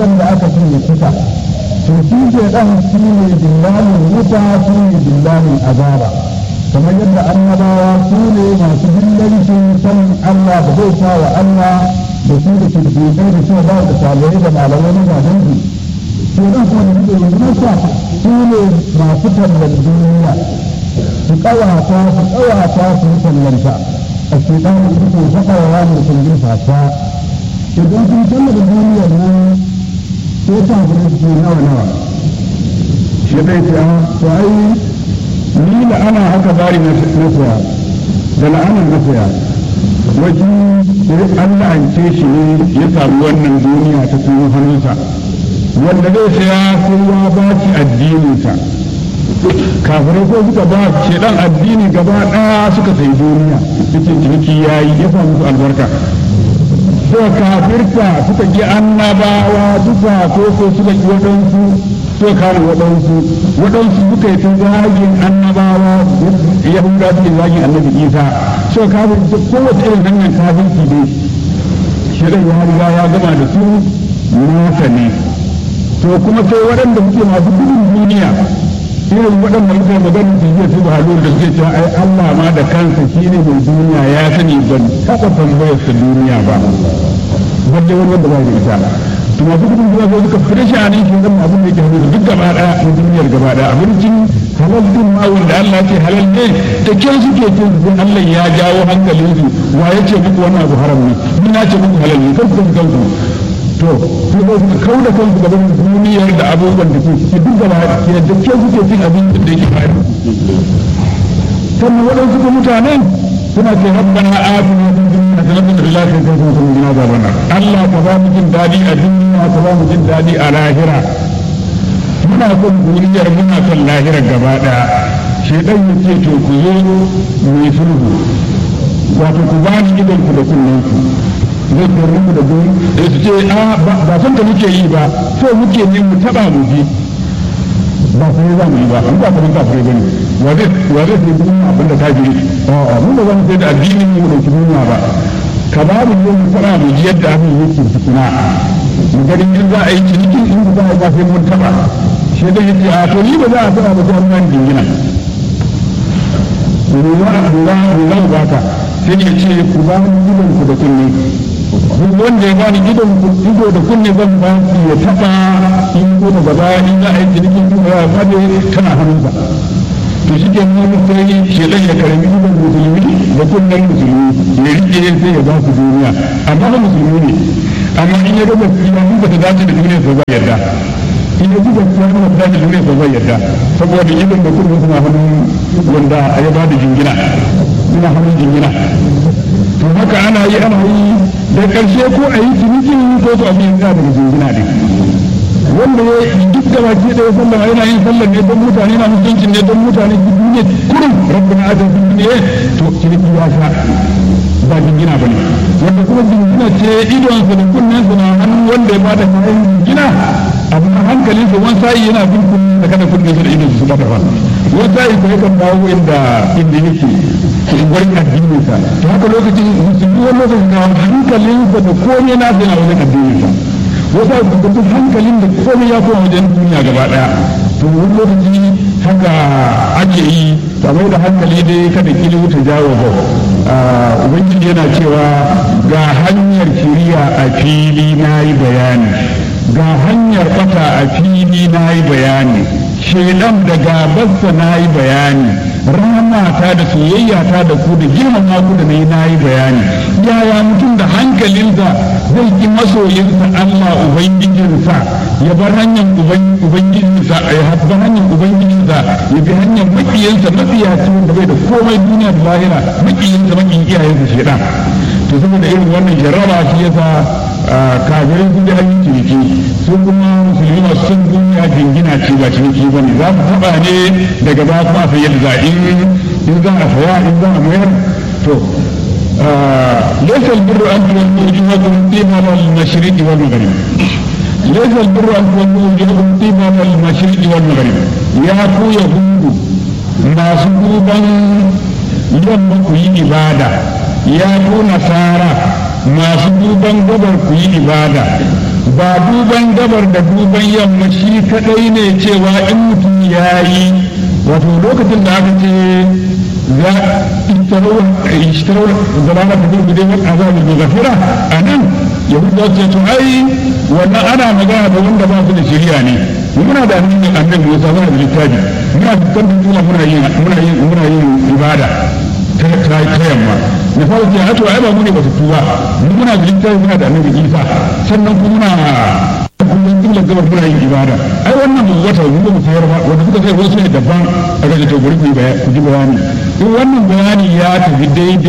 wanda aka ce ya fita to shi ke dan shi ne dillalin wuta shi ne dillalin azaba kamar yadda annabawa su ne masu dillancin sanin Allah da zai sa wa Allah da su da kirkirai da su ba da salihai da malamai na gaban su to dan kuma da suke rundunarsa su ne masu tallan duniya su kawata su kawata su yi tallanta a shekaru da suke saka wa ranar kundin fata idan sun tallata duniyar nan sai ta gudu su nawa nawa shi dai ta to ai ni da ana haka bari na saya da la'anar na saya wajen sai an la'ance shi ne ya samu wannan duniya ta kuma hannunsa wanda zai saya sai ya ba shi addininsa kafirai ko suka ba shedan addini gaba daya suka sai duniya cikin ciniki yayi ya samu su albarka suka kafirta suka ki annabawa duka ko ko suka ki waɗansu suka kare waɗansu waɗansu suka yi ta zagin annabawa yahuda suke zagin annabi isa suka kafirta kowace irin hanyar kafirci ne shedan ya riga ya gama da su nasa ne to kuma sai waɗanda suke masu gudun duniya irin waɗanda muka magana su yi su ba da suke cewa ai Allah ma da kansa shi ne mai duniya ya sani ban taɓa tambayar su duniya ba wanda wani wanda ba da ita to masu gudun duniya sai suka fita shi a nan shi zama abin da yake hannu duk gaba ɗaya na duniyar gaba ɗaya abincin halal din ma wanda Allah ce halal ne da kyau suke cin su Allah ya jawo hankalinsu wa ya ce muku wannan abu haram ne ni na ce muku halal ne kan ku kanku to sai ba su kau da kansu gaban duniyar da abubuwan da ke ciki duk gaba ke da ke suke cin abin da yake bayar sannan waɗansu ko mutanen suna ce rabbana atina fid dunya hasanatan wa fil akhirati hasanatan wa qina adhaban Allah ka ba mu jin dadi a duniya ka ba mu jin dadi a lahira muna son duniyar muna son lahira gaba daya shedan yace to ku zo mu yi sulhu wato ku ba ni idan ku da kunnen ku zai kori mu da guri da su ce a ba san da muke yi ba so muke ne mu taba mu ji ba su ne za mu yi ba an ba kamar kafirai bane wa zai wa zai sai duniya abin da kafiri a'a mun ba za mu sai da addinin mu da duniya ba ka ba mu yi mu taba mu ji yadda abin yake tukuna mu gani in za a yi cinikin in za a yi ba sai mun taba shi da yake a to ni ba za a taba ba sai an jingina ruwa ruwa ruwa ba ka sai ya ce ku ba mu gidan ku da kunne duk wanda ya bani idon ido da kunne zan ba shi ya taba in ko da gaba in za a yi cinikin kuma ya fade tana hannunsa to shi ke nuna sai shedan ya karami idon musulmi da kunnen musulmi ya rike sai ya ba su duniya amma ba musulmi ne amma in ya gaba gaskiya in ba ta dace da duniya sai ba yarda in ya ji gaskiya in ba ta dace da duniya sai ba yarda saboda idon da kunne suna hannun wanda ya ba da jingina suna hannun jingina to haka ana yi ana yi da ƙarshe ko a yi ciniki ko su abin da daga jingina ne wanda ya duk da baki da ya sallama yana yin sallar ne don mutane na mutunci ne don mutane su duniya kurin rabbina adam su duniya to ciniki ya sha ba jingina ba ne wanda kuma jingina ce idonsa da kunnensa na hannun wanda ya bada kayan jingina abu a hankalin sa wani sa'i yana bin kunnen da kada kunnen sa da idon su bada fa wani sa'i ko yakan dawo inda inda yake wani addinin sa to haka lokacin musulmi wani lokacin na hankalinsa da komai na sai na wajen addinin sa wata da duk hankalin da komai ya koma wajen duniya gaba daya to wani lokaci haka ake yi kamar da hankali dai kada kili wuta jawo ba ubangiji yana cewa ga hanyar shiriya a fili na yi bayani ga hanyar bata a fili na yi bayani shedan da gabarsa na yi bayani ta da soyayya ta da ku da girmama ku da nayi nayi bayani yaya mutum da hankalinsa zai ki masoyinsa Allah ubangijinsa ya bar hanyar ubangijinsa ya bar hanyar ubangijinsa ya bi hanyar makiyinsa matsiyaci wanda bai da komai duniya da lahira makiyinsa makiyin iyayensa shedan to saboda irin wannan jarraba shi yasa kafirai sun ji hanyar ciniki su kuma musulmi masu son duniya jingina ce ba ciniki ba ne za mu taɓa ne daga ba kuma sai yadda za in in za a saya in za a mayar to ليس البر أن تولوا وجوهكم قبل المشرق والمغرب ليس البر أن تولوا وجوهكم قبل المشرق والمغرب يا كو يهود ما سبوبا يوم كو ibada ya ku nasara masu duban gabar ku yi ibada ba duban gabar da duban yamma shi kadai ne cewa in mutum ya yi wato lokacin da aka ce za ishtarau zamana ta gudu dai wani azabi mai gafira a nan yahudawa ce to ai wannan ana magana da wanda ba su da shari'a ne muna da annabi annabi Musa muna da littafi muna da kan tuna muna yin muna yin muna yin ibada ta ta yamma na fara ce a to ai ba mu ne ba su tuba mu muna da littafi muna da annabi Isa sannan kuma muna kullum kiblar gabar muna yin ibada ai wannan mu wata mu ba mu sayar ba wanda suka sai wasu ne daban a ga to bari ku ji bayani in wannan bayani ya tafi daidai